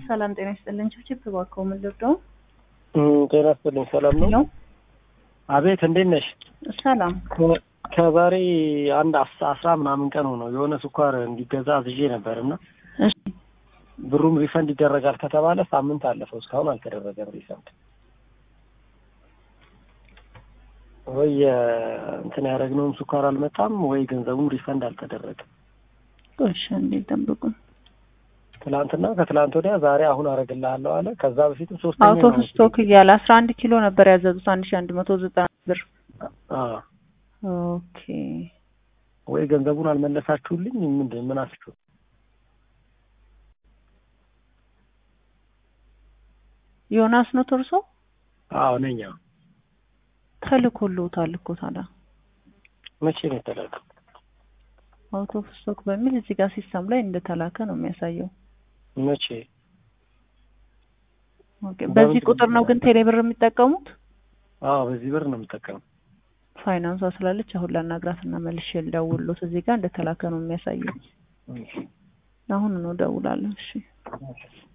ሰላም ጤና ይስጥልን። ችብችብ እባክዎ ምን ልርዳው? ጤና ይስጥልኝ። ሰላም ነው? ሄሎ አቤት፣ እንዴት ነሽ? ሰላም ከ- ከዛሬ አንድ አስ- አስራ ምናምን ቀን ሆነው የሆነ ስኳር እንዲገዛ አዝዤ ነበር እና እሺ ብሩም ሪፈንድ ይደረጋል ከተባለ ሳምንት አለፈው እስካሁን አልተደረገም ሪፈንድ። ወይ የ- እንትን ያደረግነውም ስኳር አልመጣም ወይ ገንዘቡም ሪፈንድ አልተደረገም። እሺ እንዴት ጠብቁን። ትላንትና ከትላንት ወዲያ ዛሬ አሁን አደርግልሃለሁ አለ። ከዛ በፊትም ሶስተኛ አውት ኦፍ ስቶክ እያለ አስራ አንድ ኪሎ ነበር ያዘዙት አንድ ሺ አንድ መቶ ዘጠና ብር። አዎ። ኦኬ ወይ ገንዘቡን አልመለሳችሁልኝ ምንድን ምን አስችሁ ዮናስ ነው ተርሶ አዎ ነኝ። አዎ። ተልኮልዎታል እኮ ታዲያ መቼ ነው የተላከው? አውት ኦፍ ስቶክ በሚል እዚህ ጋር ሲስተም ላይ እንደተላከ ነው የሚያሳየው። መቼ? ኦኬ በዚህ ቁጥር ነው ግን ቴሌብር የሚጠቀሙት? አዎ በዚህ ብር ነው የምጠቀመው። ፋይናንሷ ስላለች አሁን ላናግራት እና መልሼ ልደውልሎት እዚህ ጋር እንደተላከ ነው የሚያሳየው። አሁን ነው እደውላለሁ። እሺ እሺ።